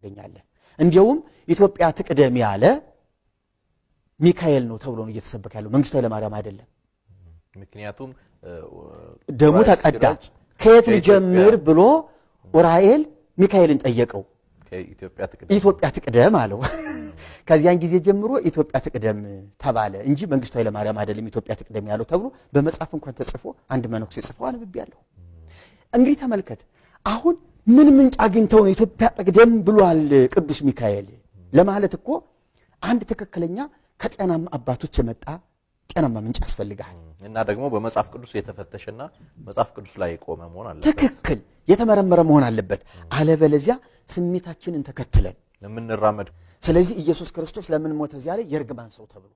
ታገኛለህ። እንዲያውም ኢትዮጵያ ትቅደም ያለ ሚካኤል ነው ተብሎ ነው እየተሰበከ ያለው መንግስቱ ኃይለማርያም አይደለም። ምክንያቱም እ፣ ደሙ ራስ ተቀዳ ሲራጅ ከየት ከኢትዮጵያ- ልጀምር ብሎ ኡራኤል ሚካኤልን ጠየቀው። ከኢትዮጵያ ትቅደም ኢትዮጵያ ትቅደም አለው። ከዚያን ጊዜ ጀምሮ ኢትዮጵያ ትቅደም ተባለ እንጂ መንግስቱ ኃይለማርያም አይደለም ኢትዮጵያ ትቅደም ያለው ተብሎ በመጽሐፍ እንኳን ተጽፎ አንድ መነኩሴ ጽፎ አንብቤያለሁ። እንግዲህ ተመልከት፣ አሁን ምን ምንጭ አግኝተው ነው ኢትዮጵያ ትቅደም ብሏል ቅዱስ ሚካኤል ለማለት እኮ አንድ ትክክለኛ ከጤናማ አባቶች የመጣ ጤናማ ምንጭ ያስፈልግሃል። እና ደግሞ በመጽሐፍ ቅዱስ የተፈተሸና መጽሐፍ ቅዱስ ላይ የቆመ መሆን አለበት። ትክክል የተመረመረ መሆን አለበት። አለበለዚያ ስሜታችንን ተከትለን የምንራመድ ስለዚህ ኢየሱስ ክርስቶስ ለምን ሞተ እዚያ ላይ የእርግማን ሰው ተብሎ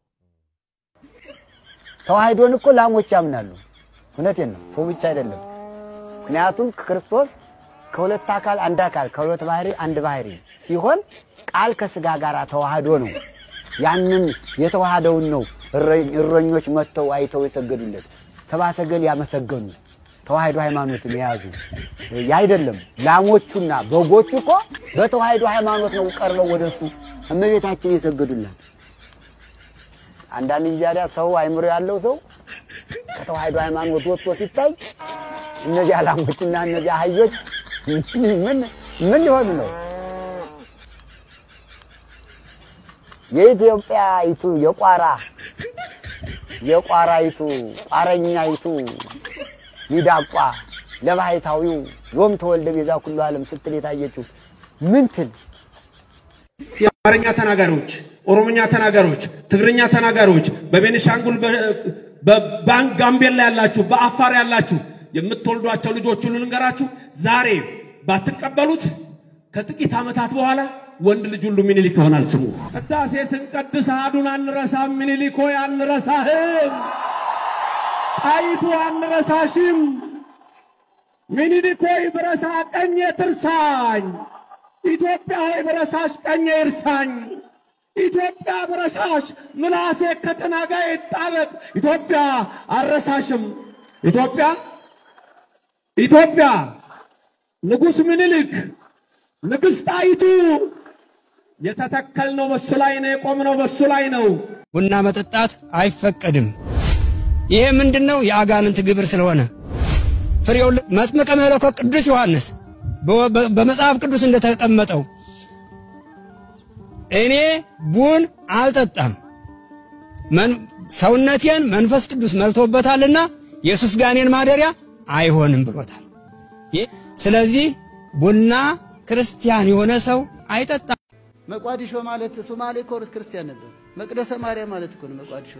ተዋህዶን እኮ ላሞች ያምናሉ። እውነቴን ነው፣ ሰው ብቻ አይደለም። ምክንያቱም ክርስቶስ ከሁለት አካል አንድ አካል ከሁለት ባህሪ አንድ ባህሪ ሲሆን ቃል ከስጋ ጋር ተዋህዶ ነው። ያንን የተዋሃደውን ነው እረ- እረኞች መጥተው አይተው የሰገዱለት ተባሰገል ያመሰገኑ ተዋህዶ ሃይማኖትን የያዙ አይደለም። ላሞቹና በጎቹ እኮ በተዋህዶ ሃይማኖት ነው ቀርበው ወደሱ እመቤታችን የሰገዱላት። አንዳንድ ጊዜ ታዲያ ሰው አይምሮ ያለው ሰው ከተዋህዶ ሃይማኖት ወጥቶ ሲታይ እነዚያ ላሞችና እነዚያ አህዮች ምን ምን ሊሆኑ ነው? የኢትዮጵያይቱ የቋራ የቋራይቱ ቋረኛይቱ ሚዳቋ ለባሕታዊው ዮም ተወልደ ቤዛ ኩሉ ዓለም ስትል የታየችው ምን ትል የአማርኛ ተናጋሪዎች፣ ኦሮምኛ ተናጋሪዎች፣ ትግርኛ ተናጋሪዎች፣ በቤኒሻንጉል በባንክ ጋምቤላ ያላችሁ፣ በአፋር ያላችሁ የምትወልዷቸው ልጆች ሁሉ ልንገራችሁ፣ ዛሬ ባትቀበሉት ከጥቂት ዓመታት በኋላ ወንድ ልጅ ሁሉ ሚኒሊክ ይሆናል ስሙ። ቅዳሴ ስንቀድስ አሐዱን አንረሳም፣ ሚኒሊክ ሆይ አንረሳህም፣ ጣይቱ አንረሳሽም፣ ሚኒሊክ ሆይ ብረሳ ቀኜ ትርሳኝ ኢትዮጵያ ሆይ ብረሳሽ ቀኜ ይርሳኝ። ኢትዮጵያ ብረሳሽ ምላሴ ከተናጋዬ ይጣበቅ። ኢትዮጵያ አልረሳሽም። ኢትዮጵያ ኢትዮጵያ ንጉሥ ምኒልክ ንግሥት ጣይቱ የተተከልነው በሱ ላይ ነው፣ የቆምነው በሱ ላይ ነው። ቡና መጠጣት አይፈቀድም። ይሄ ምንድን ነው? የአጋንንት ግብር ስለሆነ ፍሬው መጥምቀ መለኮት ቅዱስ ዮሐንስ በመጽሐፍ ቅዱስ እንደተቀመጠው እኔ ቡን አልጠጣም ሰውነቴን መንፈስ ቅዱስ መልቶበታልና የሱስ ጋኔን ማደሪያ አይሆንም ብሎታል። ስለዚህ ቡና ክርስቲያን የሆነ ሰው አይጠጣም። መቋዲሾ ማለት ሶማሌ እኮ ክርስቲያን ነበር። መቅደሰ ማርያም ማለት እኮ ነው መቋዲሾ።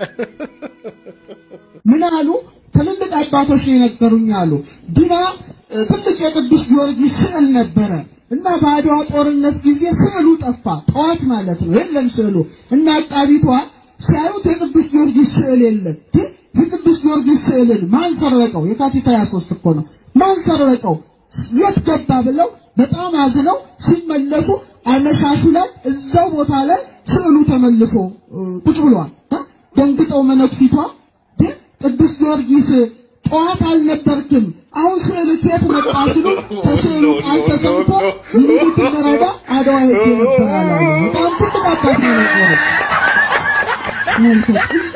ምን አሉ? ትልልቅ አባቶች ነው የነገሩኝ አሉ። ዲና ትልቅ የቅዱስ ጊዮርጊስ ስዕል ነበረ እና በአድዋ ጦርነት ጊዜ ስዕሉ ጠፋ። ጠዋት ማለት ነው የለም ስዕሉ እና አቃቢቷ ሲያዩት የቅዱስ ጊዮርጊስ ስዕል የለም። ግን የቅዱስ ጊዮርጊስ ስዕልን ማን ሰረቀው? የካቲት 23 እኮ ነው። ማን ሰረቀው? የት ገባ ብለው በጣም አዝነው ሲመለሱ አመሻሹ ላይ እዛው ቦታ ላይ ስዕሉ ተመልሶ ቁጭ ብሏል። ደንግጠው መነኩሲቷ ቅዱስ ጊዮርጊስ ጠዋት አልነበርክም፣ አሁን ስዕል ከየት መጣ ሲሉ ከስዕሉ ቃል ተሰምቶ ምኒልክ ልረዳ አድዋ ሄጄ ነበር አላሉ። በጣም ትልቅ አባት ነው የነበሩት።